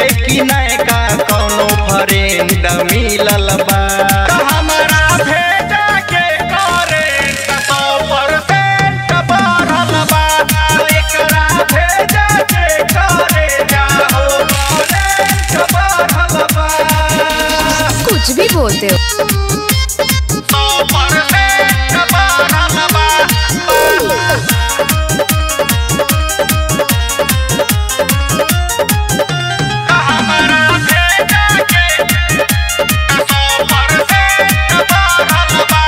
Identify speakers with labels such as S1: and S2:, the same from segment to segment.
S1: कि नयका कौनो फ्रेंड मिलल बा त हमरा भेजा के करेंट सौ परसेंट बढ़ल बा एकरा भेजा के करे जाओ करेंट बढ़ल बा
S2: कुछ भी बोलते हो
S1: सौ परसेंट बढ़ल बा हमरा भेजा के सौ परसेंट बढ़ल बा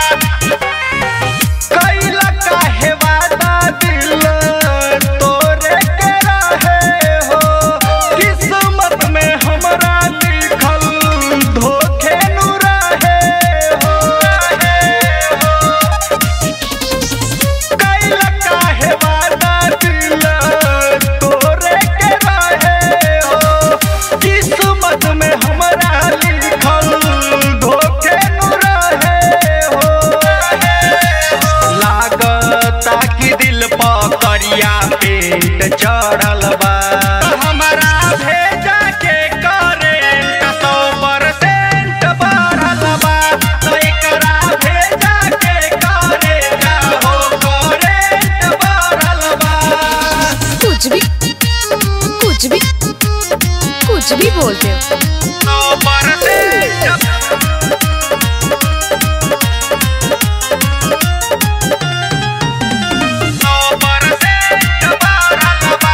S1: कैला काहे वादा दिल तोरे के रहे हो किस्मत में हमरा लिखल धोखे नु रहे हो कैला काहे वादा दिल तोरे के रहे हो किस्मत में हमरा लिखल धोखे नु रहे हो लागता कि दिल पर करिया पेंट चढ़ल बा हमरा भेजा के करेंट सौ परसेंट बढ़ल बा तो एकरा भेजा के करे जाहो करेंट बढ़ल बा
S2: कुछ भी कुछ भी कुछ भी बोलते हो
S1: सौ परसेंट सौ परसेंट बढ़ल बा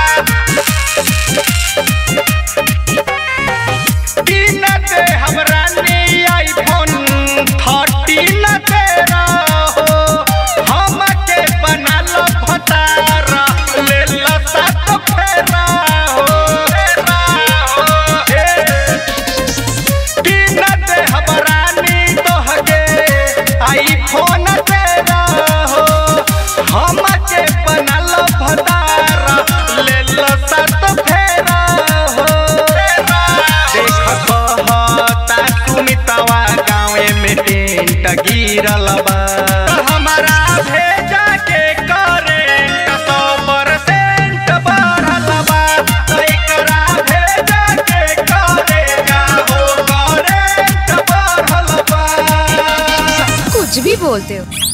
S1: तीन दे हमरा ने आईफोन थर्टीन तेरा हो हमके बनल फतारा ले ला सात फेरा हो फेरा हो हे। तीन दे हमरा ने तोहके आईफोन तेरा हो हमके बनल फतारा ले ला सात फेरा हो फेरा देख कहता सुमितवा गाँवे में टेंट गिरल बा हमरा भेजा के करेंट सौ परसेंट बढ़ल बा तो एकरा भेजा के करे जाहो करेंट बढ़ल बा
S2: कुछ भी बोलते हो